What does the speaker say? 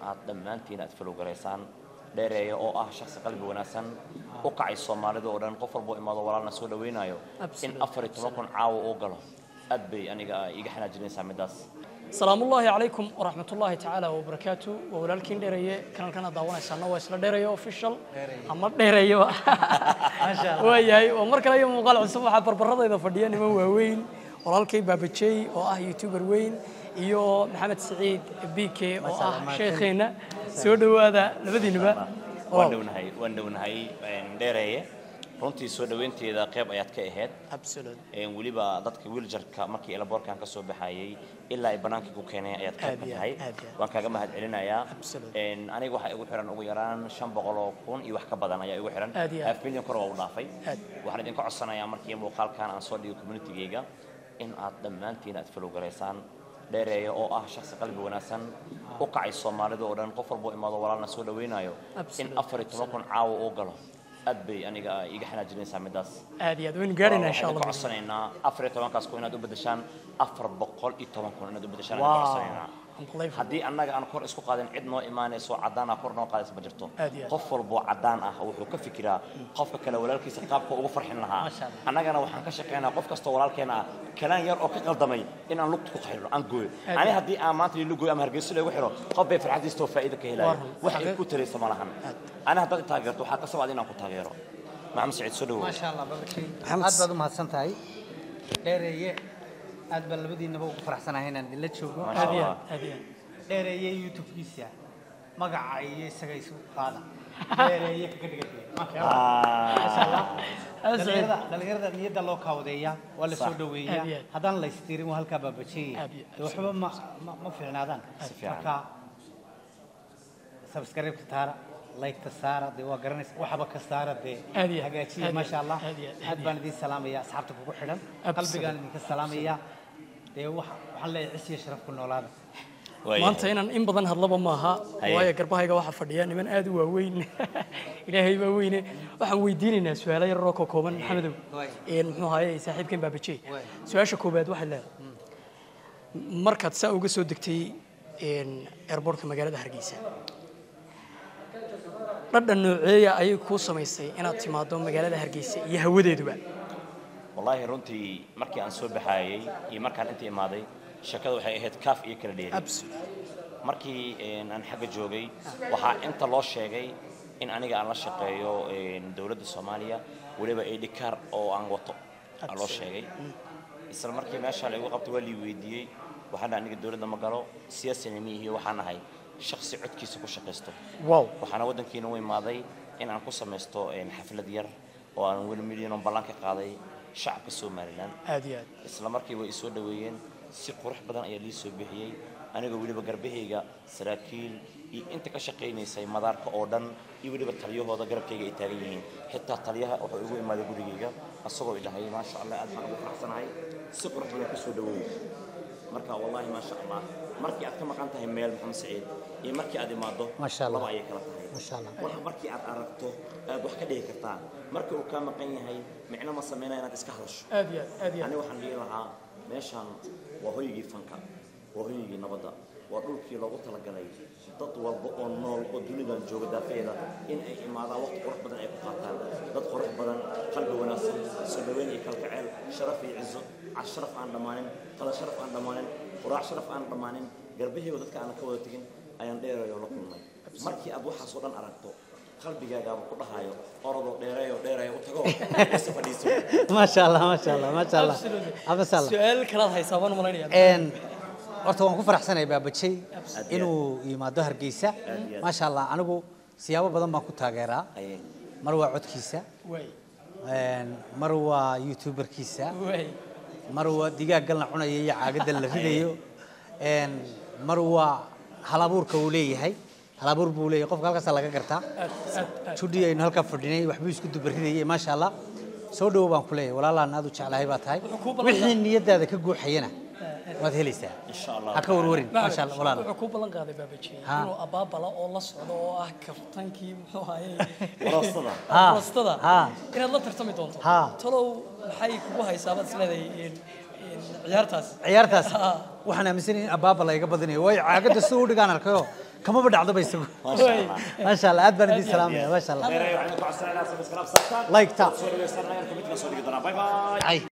aad dhammaantiin aad falowgaraysaan dheereeya oo ah shaksi qalbi wanaagsan u kacay soomaalida oo dhan qof walboo imaado walaalna soo dhawaynayo in Absolutely. afar iyo toban kun caawa uu galo aad bay aniga iga xanaajinaysaa middaas salaamu ullaahi calaykum waraxmat ullaahi tacaala wabarakaatu waa walaalkiin dheereeye kanalkana daawanaysaana waa isla dheereeye official ama dheereeye waayahay waa mar kale iyo muuqaal cusub waxaa barbaradayda fadhiya niman waaweyn walaalkay baabajey oo ah youtuber weyn iyo maxamed saciid bk oo ah sheekheenna soo dhowaada labadiinuba waan dhownahay waan dhownahay een, dheereeye runtii soo dhaweynteeda qayb ayaad ka ahayd absolute een, weliba dadka wiiljarka markii elaboorkan ka soo baxayay ilaa ay bannaankii ku keeneen ayaad qayb ka Aad iyo tahay aad, aad iyo aad. waan kaaga mahad celinayaa Absolute. Een, aniga waxaa igu xiran ugu yaraan shan boqol oo kun iyo wax ka badan ayaa igu xiran Aad iyo aad. half million kor waa u dhaafay Aad. waxaan idinka codsanayaa markii muuqaalkan aan soo dhigo communitygayga in aad dhammaantiin aad falowgaraysaan dheereeya oo ah shaksi qalbi wanaagsan u kacay soomaalida oo dhan qof walboo imaado walaalna soo dhawaynayo in Absolute. afar iyo toban kun caawa uu galo aad bay aniga iga xanaajinaysaa middaas aad iyo aad waynu gaarhaynaa insha waxaan idinka allah codsanaynaa afar iyo tobankaas kun inaad u beddeshaan afar boqol iyo toban kun inaad u beddeshaan idinka wow codsanaynaa unbelievable haddii annaga aan kor isku qaadin cid noo imaanayso caddaan ah kor noo qaadaysa ma jirto Aad iyo aad. qof walboo caddaan ah wuxuu ka fikiraa qofka kale walaalkiisa qaabka ugu farxin lahaa Masha Allah. annagana waxaan ka shaqaynaa qof kastoo walaalkeena ah kalaan yar oo ka qaldamay in aan lugta ku xirno aan gooyo Aad ani iyo haddii aan maanta lilu gooyo ama hargeysa lagu xiro qof bay farxadiistoo faa'iido ka helaya Waa run. wax ay Xaqiiq. ku taraysa ma lahan ani haddaad i taageerto waxaa ka sabaad inaan ku taageero maxamed saciid soo dhawow ما شاء الله بابكي محمد aad baad u mahadsan tahay dheereeye aad baan labadiinaba ugu faraxsanahay inaan idinla joogo Ma sha aad iyo Allah. aad aad iyo aad dheereeye youtube-kiisa magaca iyo isaga isu qaada dheereeye kaga dhigay maasha Allah Aad Saciid. dhalinyarada dhalinyarada niyadda loo kaawadeeya waa la soo Sax. Aad iyo dhaweeyaa aad. haddaan la istiirin waa halkaa baabajeeyay Aad iyo aad. dee waxba ma ma- ma fiicnaadaan Si fiican. marka subscribe-ka taara like-ta saara dee waa garanaysa waxba ka saara dee Aad iyo aad. hagaajiya Aad iyo maasha allah aad iyo aad. aad baan idin salaamaya asxaabta kugu xidhan Absolutely. qalbigaan idinka salaamaya dee wax- waxaan leeyahay cis iyo sharaf ku noolaada Waayahay. maanta inaan in badan hadlaba maaha Haye. waayo garbahayga waxaa fadhiya niman aad u waaweyn ilaahay baa weyne waxaan weydiinaynaa su-aalo yararoo ka kooban maxamedow Waay. een muxuu ahaye saaxiibkan baabajey Waay. su-aasha koobaad waxay leedahay markaad saa uga soo degtay een airportka magaalada hargeysa dhadhan nooceeya ayay kuu samaysay inaad timaado magaalada hargeysa iyo hawadeeduba wallaahi runtii markii aan soo baxaayay iyo markaan inta imaaday sheekada waxay ahayd kaaf iyo kala dheeri Absolute. markii een, aan xagga joogay waxaa inta loo sheegay in aniga aan la shaqeeyo een, dowladda soomaaliya weliba idhikaar oo aan wato aa loo sheegay isla markii meesha la igu qabtay waa lii weydiiyey waxaan dhahay aniga dowladda ma galo siyaasina miihiyo waxaan ahay shaksi codkiisa ku shaqaysto wow waxaana waddankiina u imaaday in aan ku samaysto een, xaflad yar oo aan weli milyan ballan ka qaaday shacabka somalilan aad iyo aad isla markii way isoo dhaweeyeen si qurux badan ayaa lii soo bixiyey anigoo weliba garbahayga saraakiil iyo inta ka shaqaynaysay madaarka oo dhan iyo weliba taliyahooda garabkayga ay taagan yihiin xitaa taliyaha wuxuu igu imaaday gurigayga asagoo idhahay maasha allah aad baan ugu faraxsanahay si qurux badan ku soo dhaweeyey marka wallaahi maasha allah markii aad ka maqan tahay meel maxamed saciid iyo markii aad imaado Maasha Allah. laba ayay kala tahay Maasha Allah. wax markii aad aragto aad wax ka dhigi kartaa markii uu kaa maqan yahay micno ma sameynaya inaad iska hadasho aad iyo aad aad iyo aad ani waxaan dhihi lahaa meeshaan waa hoygii fanka waa hoygii nabadda waa dhulkii loogu talagalay dad walba oo nool oo dunidan jooga daafeeda in ay imaadaan waqti qurux badan ay ku qaataan dad qurux badan qalbi wanaagsan soo dhaweyn iyo kalgaceel sharaf iyo cizo cash sharaf aan dhammaanin qada sharaf aan dhammaanin quraac sharaf aan dhammaanin garbahayga dadka aanan ka wada tegin ayaan dheerayo la kulmay markii aad waxaas oo dhan aragto qalbigaagaaba ku dhahayo orodoo dheereeyo dheereeyo u tago isa fadhiiso ما شاء الله ما شاء الله ما شاء الله Absolutely. ما شاء الله su-aal kalaad haysaa baan malaynayaa een horta waan ku faraxsanahay baabajey Aad iyo inuu yimaado hargeysa Aad iyo aad. maasha allah anigu siyaabo badan baan ku taageeraa Ayay. mar waa codkiisa waay een mar waa youtuberkiisa waay mar waa digaaggan la cunayo iyo caagadan la ridayo een mar waa halabuurka uu leeyahay halabuur buu leeyahay qofka halkaasa laga gartaa aad aad aad judhi aynu halkaa fadhinay waxbuu isku dubaridayay maasha allah soo dhowo baan ku leeyahay walaalaan aad u jeclahay baa tahay Wuxuu kuu ballan wixii niyadaada ka guuxayana waad helaysaa insha allah ha ka warwarin maasha allah walaal wuxuu ku ballan qaaday baabajiye Ha. inuu abaabala oo la socdo oo ah kaftankii muxuu ahaye Warastada. Ha. warastada Ha. inaad la tartami doonto Ha. talow maxay kugu haysaa baad isleedahay in- in ciyaartaas ciyaartaas Ha. waxaan aaminsanahay in abaaba layga badinayo waayo caagadda sida u dhigaan arkayo kamaba dhacdoba isagu maasha allah maasha allah aad baan idin salaamaya maasha allah dheereeyo waxaan ku codsanaynaa subscribe saartaan Like ta. soo dhaweystaan ayaan kamidka soo dhigi doonaa bye bye Ay.